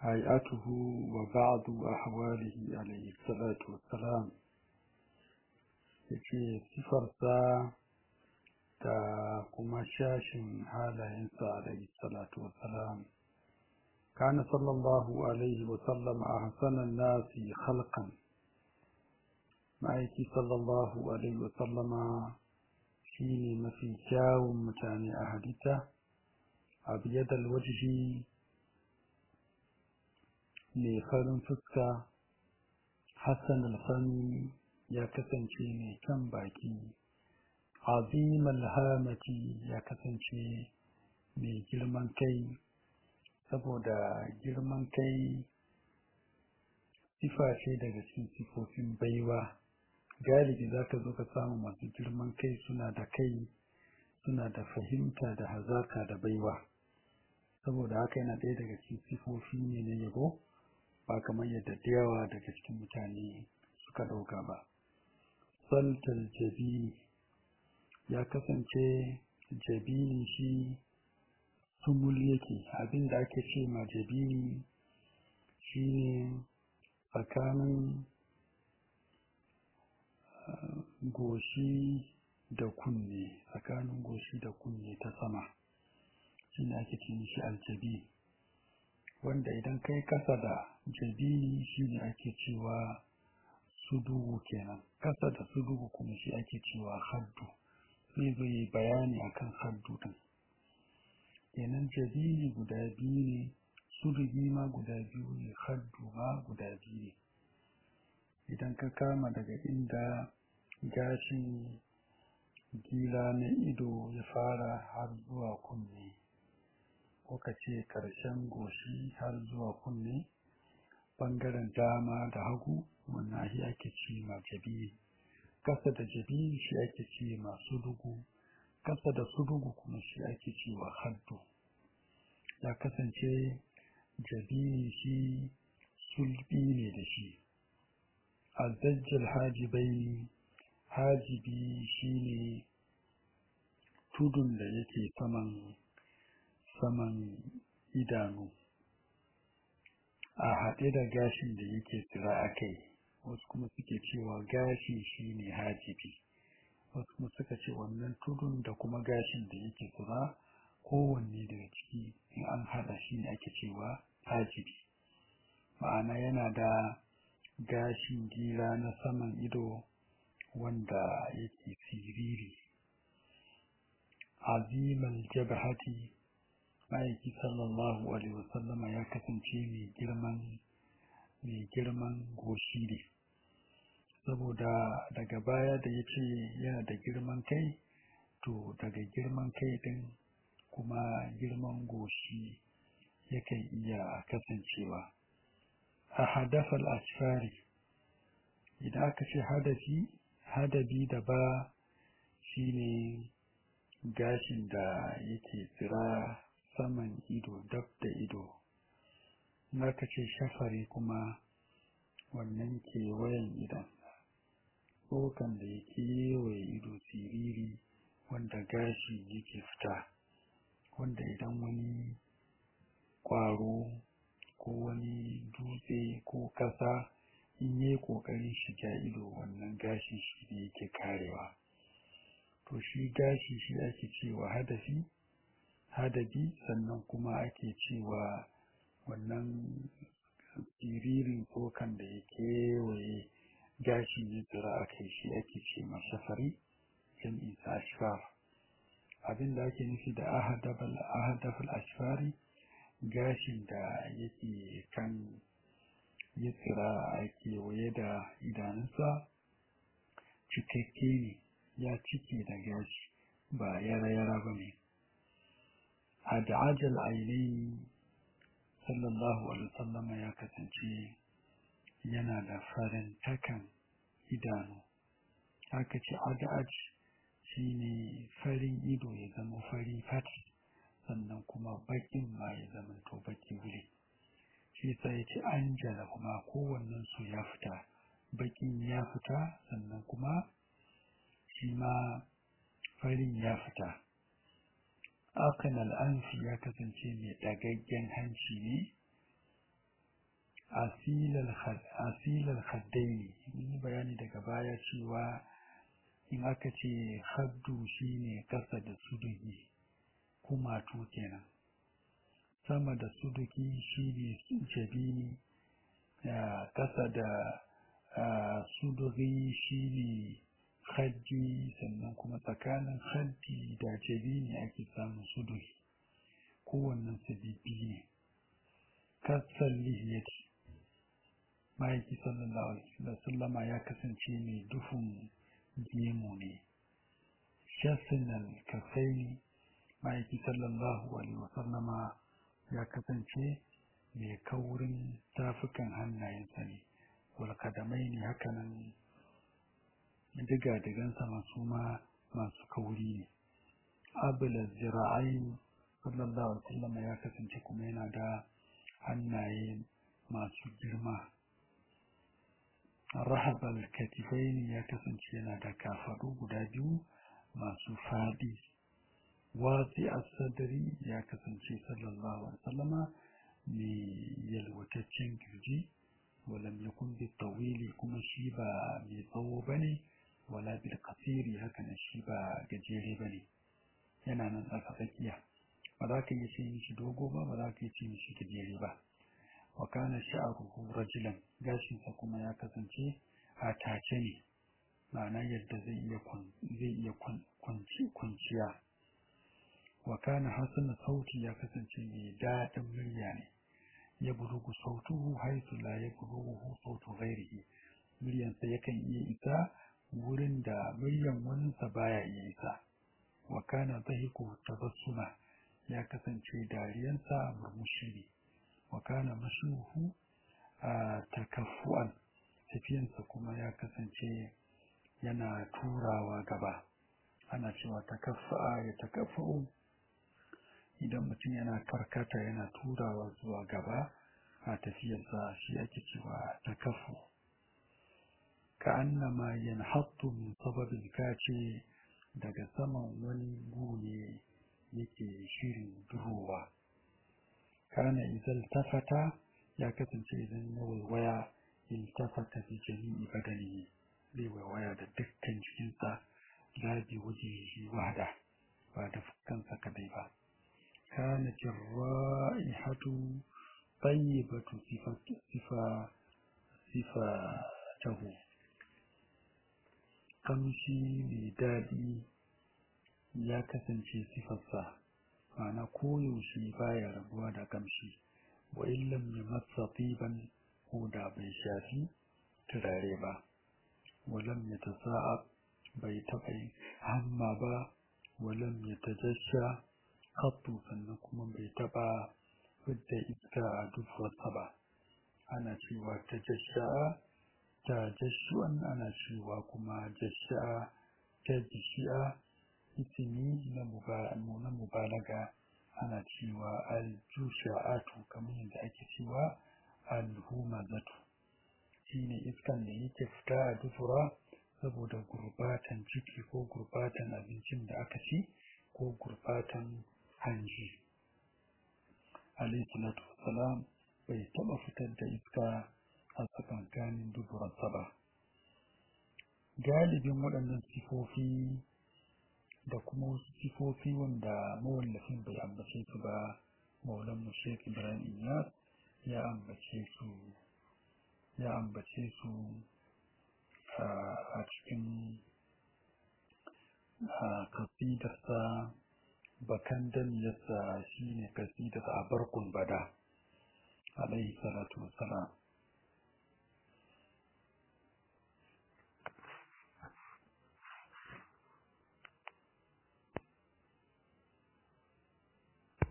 هيئته وبعض أحواله عليه الصلاة والسلام yake sifarsa da kuma shashin halayensa alaihi salatu wassalam kana sallallahu alaihi wasallam a hasanan nasi khalqan ma'aiki sallallahu alaihi wasallama shi ne mafi kyawun mutane a halitta a biyadar wajihi mai farin fuska hassan alfani ya kasance mai kan baki azim alhamati ya kasance mai girman kai saboda girman kai sifa ce daga cikin sifofin baiwa galibi za ka zo ka samu masu girman kai suna da kai suna da fahimta da hazaka da baiwa saboda haka yana ɗaya daga cikin sifofi ne na yabo ba kamar yadda da yawa daga cikin mutane suka ɗauka ba saltal jabini ya kasance jabini shi sumul yake abin da ake ce ma jabini shi ne tsakanin goshi da kunne tsakanin goshi da kunne ta sama shi ne ake ce shi aljabi wanda idan kai kasa da jabini shi ne ake cewa sudugu kenan kasa da sudugu kuma shi ake cewa haddu zai zo yi bayani akan haddu din kenan jabini guda biyu ne sudugi ma guda biyu ne haddu ma guda biyu ne idan ka kama daga inda gashin gila na ido ya fara har zuwa kunne ko ka ce ƙarshen goshi har zuwa kunne ɓangaren dama da hagu wannan shi ake ce ma jabi kasa da jabi shi ake ce ma sudugu kasa da sudugu kuma shi ake ce wa haddu ya kasance jabi shi sulbi ne da shi azajjal hajibai hajibi shine tudun da yake saman saman idanu a haɗe da gashin da yake tsira a kai wasu kuma suke cewa gashi shine hajibi wasu kuma suka ce wannan tudun da kuma gashin da yake tsira kowanne daga ciki in an haɗa shi ne ake cewa hajibi ma'ana yana da gashin gira na saman ido wanda yake siriri azimal jabhati ma'aiki sallallahu alaihi wasallama ya kasance mai girman mai girman goshi ne saboda daga baya da ya ce yana da girman kai to daga girman kai din kuma girman goshi yakan iya kasancewa a hadafal asfari idan aka ce hadafi hadabi da ba shine gashin da yake tsira saman ido dab da ido aka ce shafari kuma wannan kewayen idan tsokan da ya kewaye ido siriri wanda gashi yake fita wanda idan wani ƙwaro ko wani dutse ko ƙasa in yi ƙoƙarin shiga ido wannan gashi shi ne yake karewa to shi gashi shi ake cewa hadafi hadabi sannan kuma ake cewa wannan siririn tsokan da ya kewaye gashi ne tsira a kai shi ake ce masafari jam'i ta ashfar abin da ake nufi da ahadafal ashfari gashin da yake kan ya tsira a kewaye da idanunsa cikakke ne ya cike da gashi ba yara-yara ba ne a da'ajal ainihi sallallahu alaihi wasallam ya kasance yana da farin takan idanu haka ce ada'aj shine farin ido ya zama fari fat sannan kuma bakin ma ya zama to baki wuri shi sai ya ce anjala kuma kowannen su ya fita bakin ya fita sannan kuma shi ma farin ya fita akan al'anfi ya kasance mai ɗagaggen hanci ne asilal haddaini mun yi bayani daga baya cewa in aka ce haddu shine kasa da suduki kumatu kenan sama da suduki shine jabini kasa da suduki shine haddi sannan kuma tsakanin haddi da jabini ake samun suduki kowannen sabibi ne kasar lihiyati ma'aiki sallallahu alaihi wasallama ya kasance mai duhun gemu ne shasinal kafaini ma'aiki sallallahu alaihi wasallama ya kasance mai kaurin tafukan hannayensa ne walkadamai ne hakanan diga-digansa masu ma masu kauri ne abula zira'ai sallallahu alaihi wasallama ya kasance kuma yana da hannaye masu girma rahabal katifaini ya kasance yana da kafaɗu guda biyu masu faɗi wasi asadari ya kasance sallallahu alaihi wasallama mai yalwataccen kirji walam yakun bi tawili kuma shi ba mai tsawo bane wala bil qasiri haka nan shi ba gajere bane yana nan tsaka tsakiya ba za ka yi ce mishi dogo ba ba za ka yi ce mishi gajere ba wa kana sha'ruhu rajulan gashinsa kuma ya kasance a tace ne ma'ana yadda zai iya zai iya kwanciya wa kana hasana sauti ya kasance mai daɗin murya ne ya burugu sautuhu haisu la ya burugu sautu ghairihi muryansa yakan iya isa wurin da muryan waninsa baya iya isa wa kana dhahiku tabassuma ya kasance dariyansa murmushi ne wa kana mashuhu a takaffu'an tafiyansa kuma ya kasance yana turawa gaba ana cewa takaffa'a ya takaffa'u idan mutum yana karkata yana turawa zuwa gaba a tafiyarsa shi ake cewa takaffu ka annama yanhattu min sababin kace daga saman wani gune yake shirin durowa kana idan tafata ya kasance idan ya waiwaya iltafata fi jami'i badani zai waiwaya da dukkan jikinsa la bi wajhihi wahda ba da kansa kadai ba كانت الرائحة طيبة صفة صفة صفته kamshi mai daɗi ya kasance sifarsa ma'ana koyaushe baya rabuwa da kamshi wa illam ya matsa tiban ko da bai shafi turare ba walam ya tasa'a bai taɓa yin hamma ba walam ya tajasha kattu sannan kuma bai taɓa fidda iska a dufarsa ba ana cewa ta jasha'a ta jashu'an ana cewa kuma jasha'a ta jishi'a isimi na mubalaga ana cewa aljusha'atu kamar yadda ake cewa alhumazatu shine iskan da yake fita a dufura saboda gurbatan ciki ko gurbatan abincin da aka ci ko gurbatan hanji alayhi salatu wassalam bai taba fitar da iska a tsakankanin duburarsa ba galibin waɗannan sifofi da kuma wasu sifofi wanda mawallafin bai ambace su ba maulan mu Sheikh Ibrahim Iyas ya ambace su ya ambace su a cikin kasidarsa bakan damiyarsa shine kasidar a barkun bada alaihi salatu wassalam